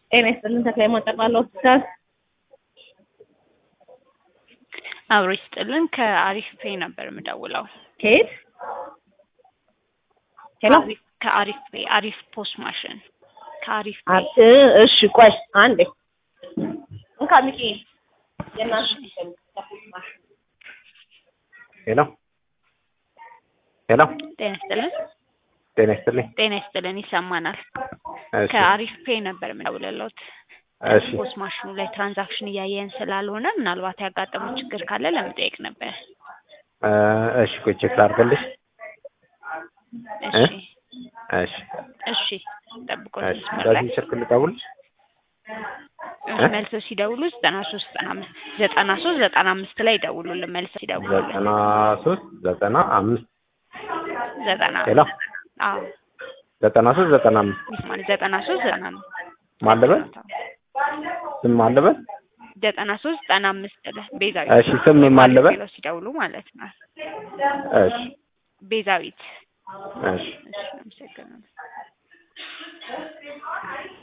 ጤና ይስጥልን ተክላይ ማጠቃለሁ ሆስፒታል አብሮ ይስጥልን። ከአሪፍ ፔ ነበር የምደውለው። ከየት ሄሎ አሪፍ- ከአሪፍ ፔ አሪፍ ፖስት ማሽን ከአሪፍ ፔ አ- እ እሺ ቆይ አንዴ እንካ ሚኪ የእናትህ ሄሎ ሄሎ ጤና ይስጥልን። ጤና ይስጥልኝ። ጤና ይስጥልን። ይሰማናል። እሺ ከአሪፍ ፔ ነበር የምደውልልዎት። እሺ ፖስት ማሽኑ ላይ ትራንዛክሽን እያየን ስላልሆነ ምናልባት ያጋጠመው ችግር ካለ ለመጠየቅ ነበር። እ እሺ ቆይ ቼክ ላድርግልሽ። እሺ እሺ እሺ፣ ጠብቆ እሺ መስመር ላይ በዚህ ስልክ ልደውልሽ? እ? መልሰው ሲደውሉ ዘጠና ሶስት ዘጠና አምስት ዘጠና ሶስት ዘጠና አምስት ላይ ይደውሉልን። መልሰው ሲደውሉልን ዘጠና ሶስት ዘጠና አምስት ዘጠና ሄሎ አዎ ዘጠና ሶስት ዘጠና አምስት ይስማል ዘጠና ሶስት ዘጠና አምስት ማለበል ስም ማለበል ዘጠና ሶስት ዘጠና አምስት ላይ ቤዛዊት እሺ ስም ማለበል ብለው ሲደውሉ ማለት ነው። እሺ ቤዛዊት እሺ እሺ አመሰግናለሁ።